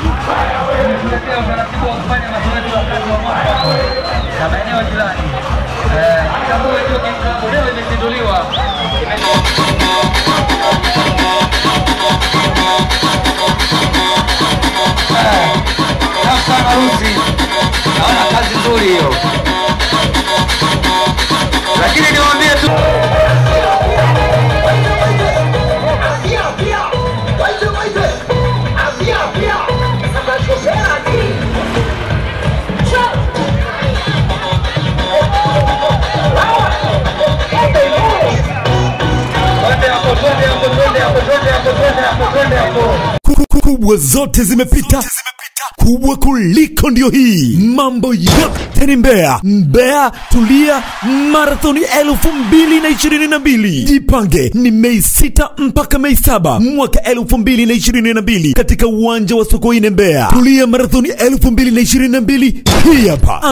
Tumetuletea utaratibu wa kufanya mazoezi wakati wa mwaka na maeneo jirani. Eh, Kikambue Jogging Club leo imezinduliwa. Eh, Sasa harusi, naona kazi nzuri hiyo, lakini niwaambie tu twende hapo, twende hapo, twende hapo, twende hapo, twende hapo, twende hapo. Ku- kubwa zote zimepita kubwa kuliko ndio hii mambo yote ni mbea mbea tulia marathoni elfu mbili na ishirini na mbili jipange ni mei sita mpaka mei saba mwaka elfu mbili na ishirini na mbili katika uwanja wa sokoine mbea tulia marathoni elfu mbili na ishirini na mbili hii hapa